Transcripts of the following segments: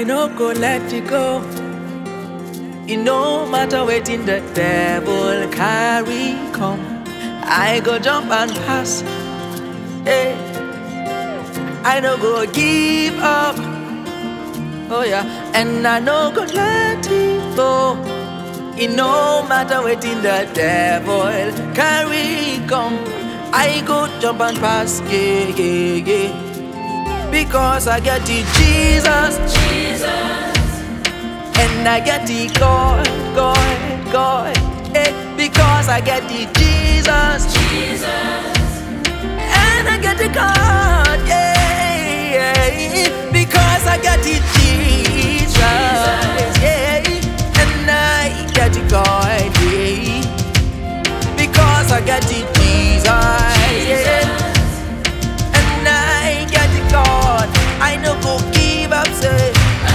I no go let you go. It no matter wetin the devil carry come, I go jump and pass. Hey, I no go give up. Oh yeah, and I no go let it go. It no matter wetin the devil carry come, I go jump and pass. Yeah, yeah, yeah. Because I get the Jesus, and I get the God, God, God. Eh, because I get the Jesus, and I get the God, yeah, yeah. Because I get the Jesus, yeah, and I get the God, yeah. Because I get the Jesus, yeah. And I get the God, I no go give up, say.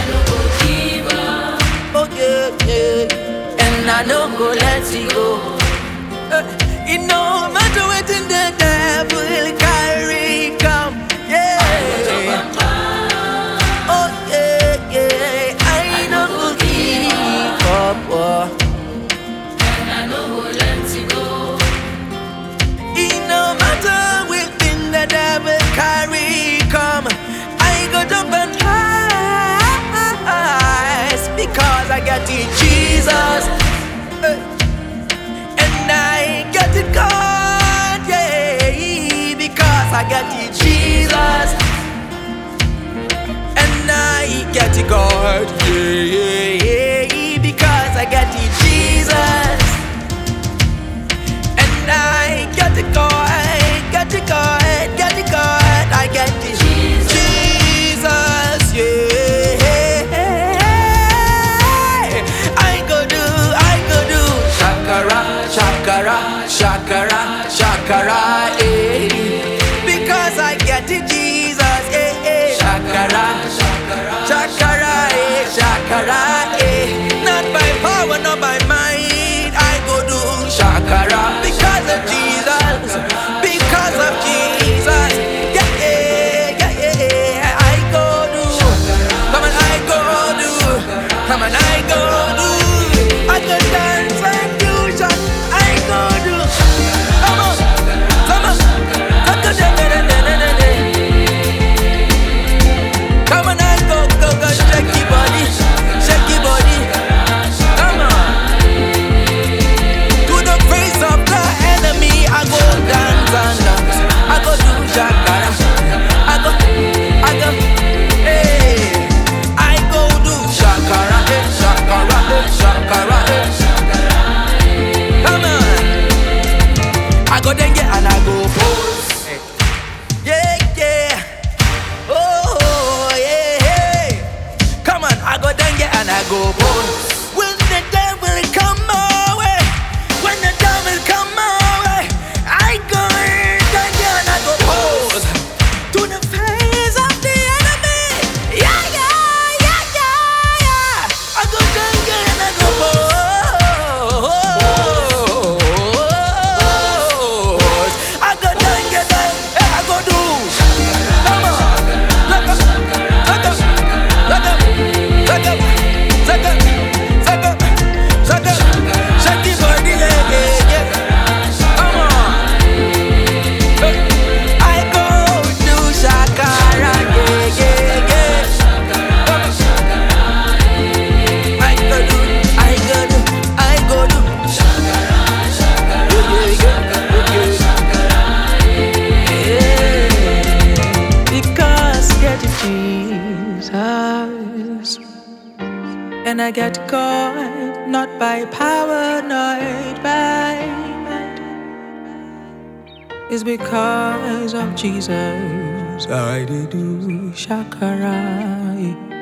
Oh yeah, yeah. And I no go let you go. Uh, it no matter what in the devil carry come. Yeah. Oh yeah, yeah. I no go give up. Oh. It no matter within the devil carry come. I go jump and rise because I got the Jesus. Eh. And I got the God, yeah, because I got the Jesus. And I get the God, yeah, yeah, yeah, because I got the Jesus. And I get the God, get the God, get the God, I get the Jesus, yeah. I go do, I go do, shakara, shakara, shakara, shakara, eh. Because I get the Jesus, eh, eh. Shakara, shakara, shakara, eh, shakara, eh. Not by power, not by might, I go do shakara because of Jesus, because of Jesus. Yeah, yeah, yeah, yeah, yeah. I go do, come on, I go do, come on, I go do. I go dance and do shak, I go do. Come on, come on, I go da da da da da da da. Come on, I go, go, go, shake your body, shake your body. Come on. To the face of the enemy, I go dance and dance. I go do shakara. I go, I go, hey. I go do shakara, eh, shakara, eh, shakara, eh. Come on. I go dengue and I go pose. Yeah, yeah. Oh, yeah, yeah. Come on, I go dengue and I go pose. When the devil come my way, when the devil come my way, I go dengue and I go pose to the face of the enemy. Yeah, yeah, yeah, yeah, yeah. I go dengue and I go pose. I go dengue, dengue, I go do. Come on, look up, look up, look up, look up, look up, look up, look up. Shake your body, yeah, yeah, yeah. Come on. I go do shakara, yeah, yeah, yeah. Come on. I go do, I go do, I go do. Yeah, yeah, yeah, yeah. Because get Jesus, and I get God not by power, not by might. It's because of Jesus I did do shakara.